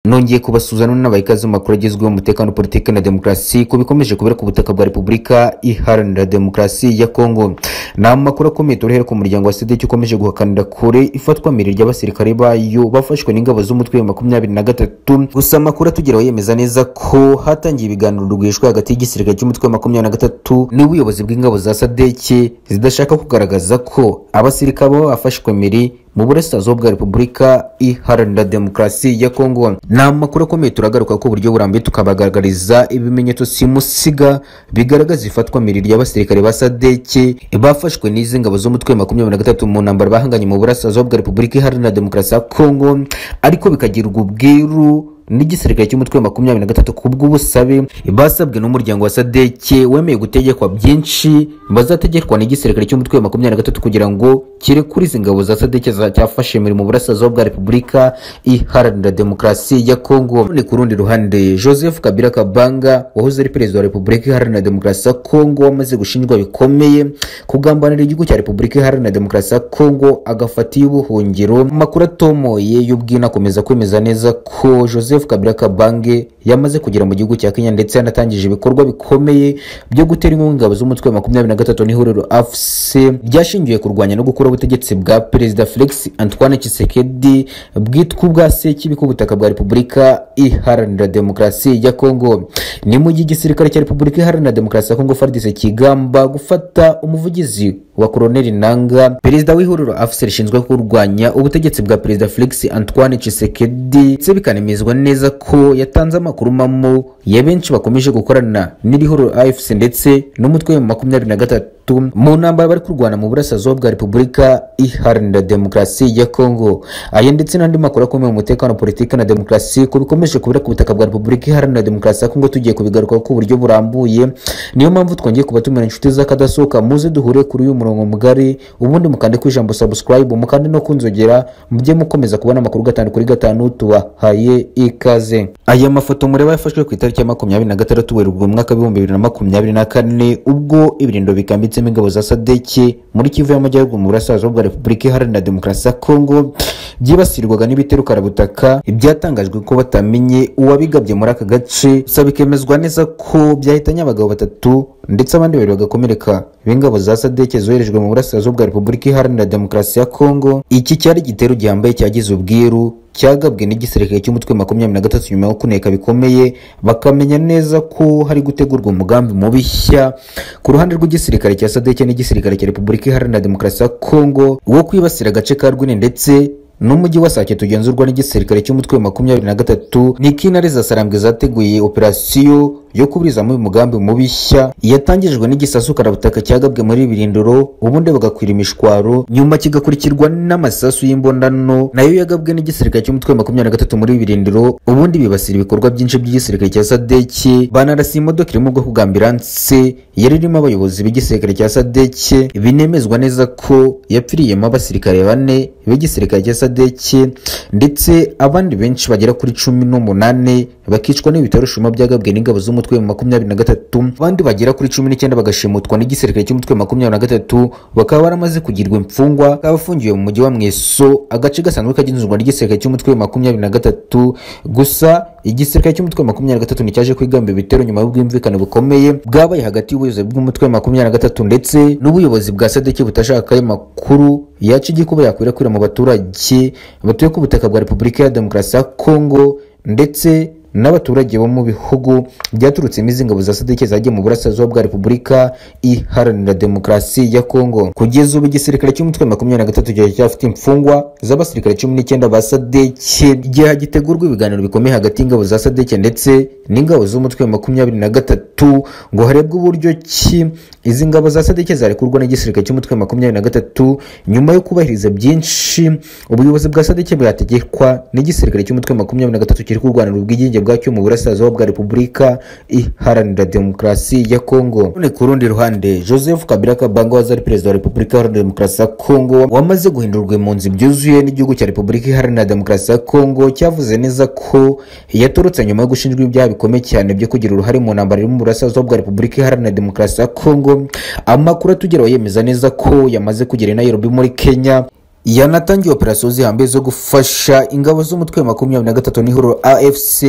nongeye kubasuhuza noneho n'abahikazi b'amakuru agezweho umutekano politiki na demokarasi ku bikomeje kubera ku butaka bwa repubulika iharanira demokarasi ya kongo ni amakuru akomeye turahera ku muryango wa sedeki ukomeje guhakanira kure ifatwamiri ry'abasirikare bayo bafashwe n'ingabo z'umutwe wa makumyabiri na gatatu gusa amakuru atugeraho yemeza neza ko hatangiye ibiganiro rwihishwa hagati y'igisirikare cy'umutwe wa makumyabiri na gatatu n'ubuyobozi bw'ingabo za sadeki zidashaka kugaragaza ko abasirikare baba bafashwe miri mu burasirazuba bwa repubulika iharanira demokarasi ya kongo ni amakuru akomeye turagaruka ku buryo burambuye tukabagaragariza ibimenyetso simusiga bigaragaza ifatwa miriri ry'abasirikare ba sadeke bafashwe n'izi ngabo z'umutwe makumyabiri na gatatu mu ntambara bahanganye mu burasirazuba bwa repubulika iharanira demokarasi ya kongo ariko bikagirwa ubwiru n'igisirikare cy'umutwe wa makumyabiri na gatatu kubw'ubusabe basabwe n'umuryango wa sadeke wemeye gutegekwa byinshi bazategekwa n'igisirikare cy'umutwe wa makumyabiri na gatatu kugira ngo kirekure izi ngabo za sadeke cyafashe muri mu burasirazuba bwa repubulika iharanira demokarasi ya kongo none ku rundi ruhande joseph kabila kabanga wahoze ari perezida wa repubulika iharanira demokarasi ya kongo wamaze gushinjwa bikomeye kugambanira igihugu cya repubulika iharanira demokarasi ya kongo agafata iy'ubuhungiro amakuru atomoye y'ubwina akomeza kwemeza neza ko joseph joseph kabila kabange yamaze kugera mu gihugu cya kenya ndetse yanatangije ibikorwa bikomeye byo gutera inkunga ingabo z'umutwe wa makumyabiri na gatatu n'ihuriro afc ryashingiwe kurwanya no gukura ubutegetsi bwa perezida felix antoine kisekedi bwitwa ubwa sekibi k'ubutaka bwa repubulika iharanira demokarasi ya kongo ni mu gihe igisirikare cya repubulika iharanira demokarasi ya kongo fardc kigamba gufata umuvugizi wa koroneli nanga perezida w'ihuriro afc rishinzwe kurwanya ubutegetsi bwa perezida felix antoine kisekedi ndetse bikanemezwa neza neza ko yatanze amakuru mamo ya benshi bakomeje gukorana n'irihoro afc ndetse n'umutwe wa makumyabiri na gatatu mu ntambara bari kurwana mu burasirazuba bwa repubulika iharanira demokarasi ya kongo aya ndetse n'andi makuru akomeye mu mutekano politiki na demokarasi ku bikomeje kubera ku butaka bwa repubulika iharanira demokarasi ya kongo tugiye kubigarukaho ku buryo burambuye niyo mpamvu twongeye kubatumira inshuti z'akadasohoka muze duhure kuri uyu murongo mugari ubundi mukande ku ijambo subscribe mukande no kunzogera mujye mukomeza kubona amakuru gatanu kuri gatanu tubahaye ikaze aya mafoto mureba yafashwe ku itariki ya makumyabiri na gatandatu werurwe umwaka w'ibihumbi bibiri na makumyabiri na kane ubwo ibirindo bikambitse ndetsemo ingabo za sadeki muri kivu y'amajyaruguru mu burasirazuba bwa repubulika iharanira demokarasi ya kongo byibasirwaga n'ibitero karabutaka ibyatangajwe ko batamenye uwabigabye muri aka gace gusa bikemezwa neza ko byahitanye abagabo batatu ndetse abandi babiri bagakomereka b'ingabo za sadeke zoherejwe mu burasirazuba bwa repubulika iharanira demokarasi ya kongo iki cyari igitero gihambaye cyagize ubwiru cyagabwe n'igisirikare cy'umutwe makumyabiri na gatatu nyuma yo kuneka bikomeye bakamenya neza ko hari gutegurwa umugambi mubishya ku ruhande rw'igisirikare cya sadeke n'igisirikare cya repubulika iharanira demokarasi ya kongo wo kwibasira agace ka rwine ndetse n'umujyi wa sake tugenzurwa n'igisirikare cy'umutwe wa makumyabiri na gatatu ni kinare za sarambwe zateguye operasiyo yo kuburizamo umugambi mubishya yatangijwe n'igisasu karabutaka cyagabwe muri birindoro ubundi bagakwira imishwaro nyuma kigakurikirwa n'amasasu y'imbonano nayo yagabwe n'igisirikare cy'umutwe makumyabiri na gatatu muri birindoro ubundi bibasira ibikorwa byinshi by'igisirikare cya sadeke banarasa imodoka iri mu bwoko bwa ambiranse yari irimo abayobozi b'igisirikare cya sadeke binemezwa neza ko yapfiriyemo abasirikare bane b'igisirikare cya sadeke ndetse abandi benshi bagera kuri cumi n'umunani bakicwa n'ibitaro shuma byagabwe n'ingabo z'umutwe w'umutwe wa makumyabiri na gatatu abandi bagera kuri cumi n'icyenda bagashimutwa n'igisirikare cy'umutwe wa makumyabiri na gatatu bakaba baramaze kugirwa imfungwa bakaba bafungiwe mu mujyi wa mweso agace gasanzwe kagenzurwa n'igisirikare cy'umutwe wa makumyabiri na gatatu gusa igisirikare cy'umutwe wa makumyabiri na gatatu nticyaje kwigamba ibitero nyuma y'ubwumvikane bukomeye bwabaye hagati y'ubuyobozi bw'umutwe wa makumyabiri na gatatu ndetse n'ubuyobozi bwa sadeki butashaka ayo makuru yaca igikuba yakwirakwira mu baturage batuye ku butaka bwa repubulika ya demokarasi ya kongo ndetse n'abaturage bo mu bihugu byaturutsemo izi ngabo za sadeke zagiye mu burasirazuba bwa repubulika iharanira demokarasi ya kongo kugeza ubu igisirikare cy'umutwe makumyabiri na gatatu cyari cyafite imfungwa z'abasirikare cumi n'icyenda ba sadeke igihe hagitegurwa ibiganiro bikomeye hagati y'ingabo za sadeke ndetse n'ingabo z'umutwe makumyabiri na gatatu ngo harebwe uburyo ki izi ngabo za sadeke zarekurwa n'igisirikare cy'umutwe makumyabiri na gatatu nyuma yo kubahiriza byinshi ubuyobozi bwa sadeke burategekwa n'igisirikare cy'umutwe makumyabiri na gatatu kiri kurwanira ubwigenge bwacyo mu burasirazuba bwa repubulika iharanira demokarasi ya kongo none ku rundi ruhande joseph kabila kabango waza ari perezida wa repubulika iharanira demokarasi ya kongo wamaze guhindurwa impunzi byuzuye n'igihugu cya repubulika iharanira demokarasi ya kongo cyavuze neza ko yatorotse nyuma yo gushinjwa ibyaha bikomeye cyane byo kugira uruhare mu ntambara iri mu burasirazuba bwa repubulika iharanira demokarasi ya kongo amakuru atugeraho yemeza neza ko yamaze kugera i nairobi muri kenya yanatangiye operasiyo zihambaye zo gufasha ingabo z'umutwe wa makumyabiri na gatatu n'ihuriro afc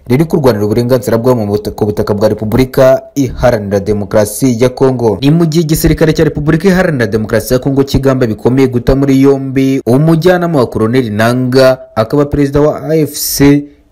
riri kurwanira uburenganzira bwabo mu butaka- ku butaka bwa repubulika iharanira demokarasi ya kongo ni mu gihe igisirikare cya repubulika iharanira demokarasi ya kongo kigamba bikomeye guta muri yombi umujyanama wa koroneli nanga akaba perezida wa afc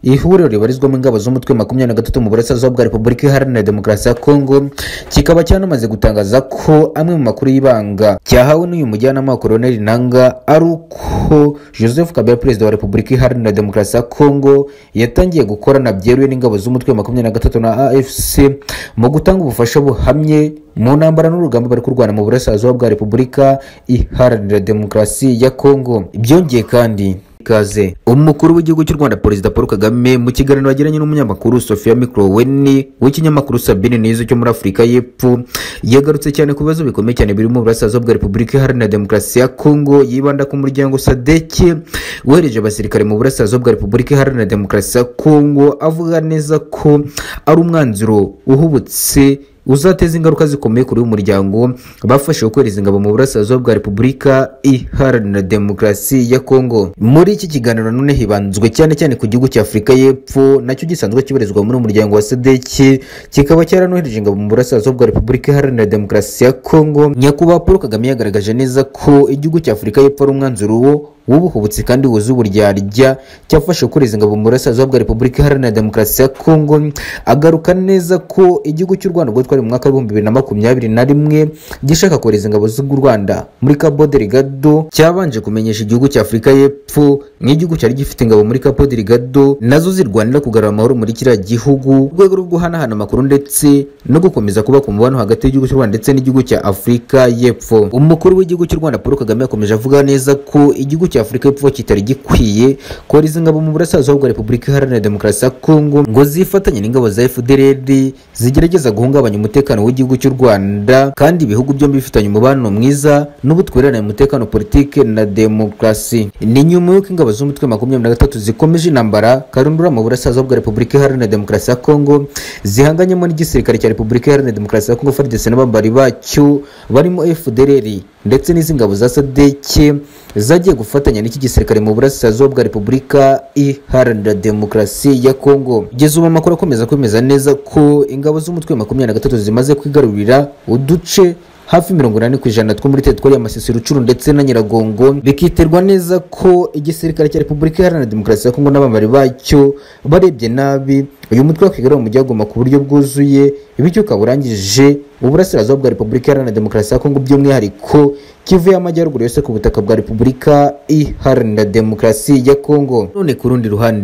ihuriro ribarizwamo ingabo z'umutwe makumyabiri na gatatu mu burasirazuba bwa repubulika iharanira demokarasi ya kongo kikaba cyanamaze gutangaza ko amwe mu makuru y'ibanga cyahawe n'uyu mujyanama wa koroneli nanga ari uko joseph kabila perezida wa repubulika iharanira demokarasi ya kongo yatangiye gukorana byeruye n'ingabo z'umutwe makumyabiri na gatatu na afc mu gutanga ubufasha buhamye mu ntambara n'urugamba bari kurwana mu burasirazuba bwa repubulika iharanira demokarasi ya kongo byongeye kandi ikaze umukuru w'igihugu cy'u rwanda perezida paul kagame mu kiganiro yagiranye n'umunyamakuru sofia mikroweni w'ikinyamakuru sabine n'izo cyo muri afurika y'epfo yagarutse cyane ku bibazo bikomeye cyane biri mu burasirazuba bwa repubulika iharanira demokarasi ya kongo yibanda ku muryango sadeke wohereje abasirikare mu burasirazuba bwa repubulika iharanira demokarasi ya kongo avuga neza ko ari umwanzuro uhubutse uzateza ingaruka zikomeye kuri uyu muryango bafashe kohereza ingabo mu burasirazuba bwa repubulika iharanira demokarasi ya kongo muri iki kiganiro none hibanzwe cyane cyane ku gihugu cya afurika y'epfo nacyo gisanzwe kibarizwa muri uyu muryango wa sedeki kikaba cyaranohereje ingabo mu burasirazuba bwa repubulika iharanira demokarasi ya kongo nyakubahwa paul kagame yagaragaje neza ko igihugu cya afurika y'epfo ari umwanzuro wo w'ubuhubutse kandi wuzuye uburyarya cyafashe kohereza ingabo mu burasirazuba bwa repubulika iharanira demokarasi ya kongo agaruka neza ko igihugu cy'u rwanda ubwo twari mu mwaka w'ibihumbi bibiri na makumyabiri na rimwe gishaka kohereza ingabo z'u rwanda muri cabo delgado cyabanje kumenyesha igihugu cya afurika y'epfo nk'igihugu cyari gifite ingabo muri cabo delgado nazo zirwanira kugarura amahoro muri kiriya gihugu mu rwego rwo guhanahana amakuru ndetse no gukomeza kubaka umubano hagati y'igihugu cy'u rwanda ndetse n'igihugu cya afurika y'epfo umukuru w'igihugu cy'u rwanda paul kagame yakomeje avuga neza ko igihugu cya afurika y'epfo kitari gikwiye kohereza ingabo mu burasirazuba bwa repubulika iharanira demokarasi ya kongo ngo zifatanye n'ingabo za fdrd zigerageza guhungabanya umutekano w'igihugu cy'u rwanda kandi ibihugu byombi bifitanye umubano mwiza n'ubutwererane mu mutekano politike na demokarasi ni nyuma y'uko ingabo z'umutwe makumyabiri na gatatu zikomeje intambara karundura mu burasirazuba bwa repubulika iharanira demokarasi ya kongo zihanganyemo n'igisirikare cya repubulika iharanira demokarasi ya kongo frdc n'abambari bacyo barimo fdrr ndetse n'izi ngabo za sadeke zagiye gufatanya n'iki gisirikare mu burasirazuba bwa repubulika iharanira demokarasi ya kongo kugeza ubu amakuru akomeza kwemeza neza ko ingabo z'umutwe makumyabiri na gatatu zimaze kwigarurira uduce hafi mirongo inani ku ijana two muri teritwari ya masisi rucuru ndetse na nyiragongo bikiterwa neza ko igisirikare cya repubulika iharanira demokarasi ya kongo n'abambari bacyo barebye nabi uyu mutwe wakwigarura mu byagoma ku buryo bwuzuye bityo ukaba urangije uburasirazuba bwa repubulika iharanira demokarasi ya kongo by'umwihariko kivuye amajyaruguru yose ku butaka bwa repubulika iharanira demokarasi ya kongo none ku rundi ruhande